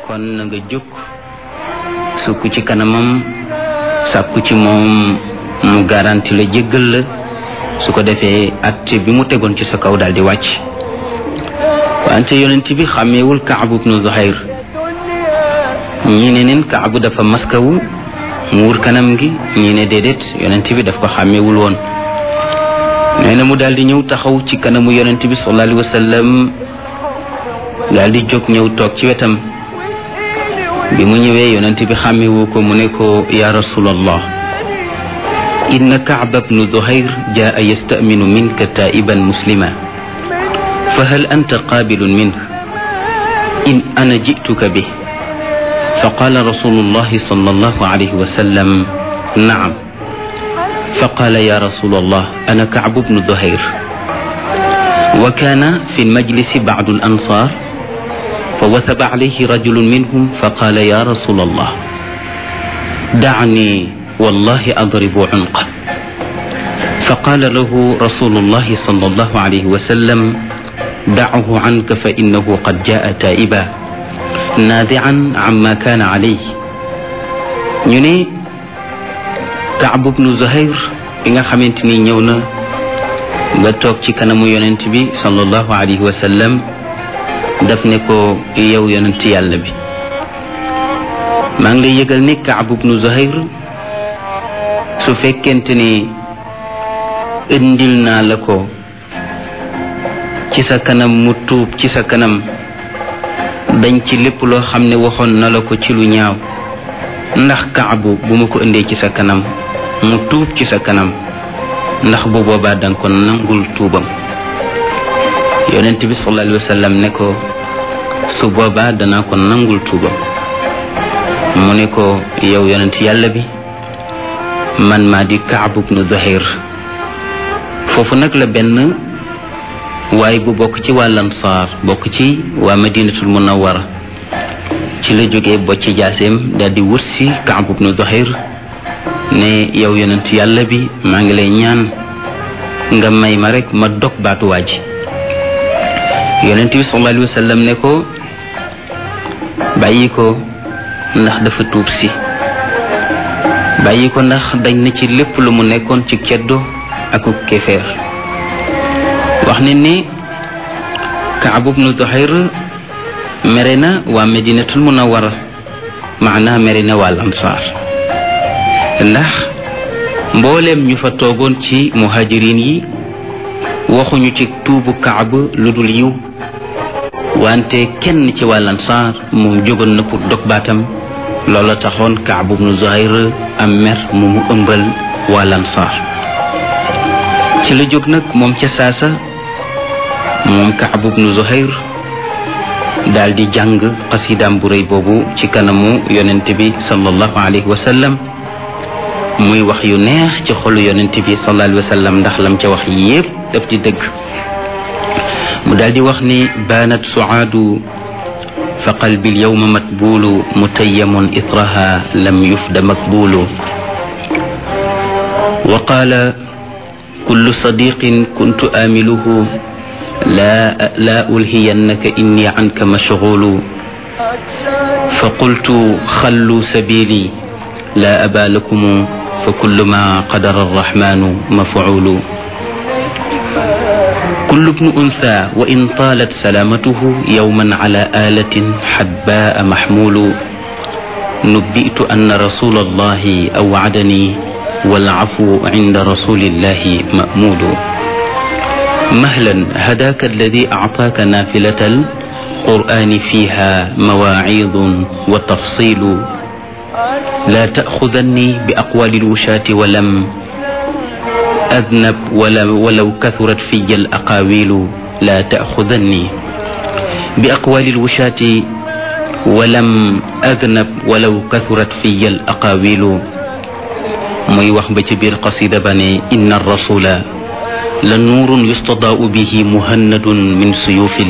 kon na nga jóg sukk ci kanamam sàkku ci moom mu garanti la jéggal la su ko defee atte bi mu tegoon ci sa kaw daal di wàcc wante yonent bi xàmmeewul kaabu bnu zuhayr ñii ne neen kaabu dafa maskawu muur kanam gi ñii ne déedéet yonent bi daf ko xàmmeewul woon nee na mu daal di ñëw taxaw ci kanamu yonent bi sallallahu alayhi wa sallam daal di jóg ñëw toog ci wetam bi mu ñëwee yonent bi xàmmewu ko mu ne ko ya rasulallah inna kaaba bnu duhayr jaa yastaminu minka taiban muslima fa hal anta qaabilun minh in ana jituka bih fa qaala rasulullahi sallallahu alayhi wa sallam naam fa qaala ya rasulallah ana kaabu bnu duhayr wa kaana fi lmajlisi bacdu alansar فوثب عليه رجل منهم فقال يا رسول الله دعني والله أضرب عنقه فقال له رسول الله صلى الله عليه وسلم دعه عنك فإنه قد جاء تائبا ناذعا عما كان عليه ñu ne Kaab bnu Zuhayr bi nga xamante ni ñëw na nga toog ci kanamu yonent bi sallallahu alayhi wa sallam daf ne ko yow yonent yàlla bi maa ngi lay yëgal ne Kaab bnu Zuhayr su fekkente ni indil naa la ko ci sa kanam mu tuub ci sa kanam dañ ci lépp loo xam ne waxoon na la ko ci lu ñaaw ndax Kaabu bu ma ko indee ci sa kanam mu tuub ci sa kanam ndax bu boobaa danga ko nangul tuubam yonent bi sallallahu alayhi wa sallam ne ko su boobaa danaa ko nangul tuubam mu ne ko yow yonent yàlla bi man maa di Kaab bnu Zuhayr foofu nag la benn waaye bu bokk ci waa Ansaar bokk ci waa Madinatul Munawwara ci la jógee bocci jaaseem daal di wut si Kaab bnu Zuhayr ne yow yonent yàlla bi maa ngi lay ñaan nga may ma rek ma dog baatu waa ji yonent bi sallallahu alayhi wa sallam ne ko bàyyi ko ndax dafa tuub si bàyyi ko ndax dañ na ci lépp lu mu nekkoon ci ceddo ak kéeféer wax ne ni Kaab bnu Zuhayr mere na waa Madinatul Munawwara maanaa mere na waa Ansaar ndax mbooleem ñu fa toogoon ci muhajirin yi waxuñu ci tuubu Kaab lu dul yiw wante kenn ci waa Ansaar moom jógoon na pour dog baatam loola taxoon Kaab bnu Zuhayr am mer mu mu ëmbal waa Ansaar ci la jóg nag moom ca saasa moom Kaab bnu Zuhayr daal di jàng xasidaam bu rëy boobu ci kanamu yonent bi sallallahu alayhi wa sallam muy wax yu neex ci xolu yonent bi sallallahu alayhi wa sallam ndax lam ca wax yépp daf di dëgg mu daal di wax ni baanat suaadu fa qalbi alyawma matbulu mutayyamun itraha lam yufda makbulu wa qaala kullu sadiqin kuntu aamiluhu la la ulhiyannaka inni anka mashghulu fa qultu xallu sabili la aba lakum fa kullu ma qadara arrahmanu maf'ulu كل ابن أنثى وإن طالت سلامته يوما على آلة حباء محمول نبئت أن رسول الله أوعدني والعفو عند رسول الله مأمول مهلا هداك الذي أعطاك نافلة القرآن فيها مواعيظ وتفصيل لا تأخذني بأقوال الوشاة ولم أذنب ولو كثرت في الأقاويل لا تأخذني بأقوال الوشاة ولم أذنب ولو كثرت في الأقاويل muy wax ba ci biir qasida ba ne inna rasula la nuurun yustadaau bihi muhannadun min suyufi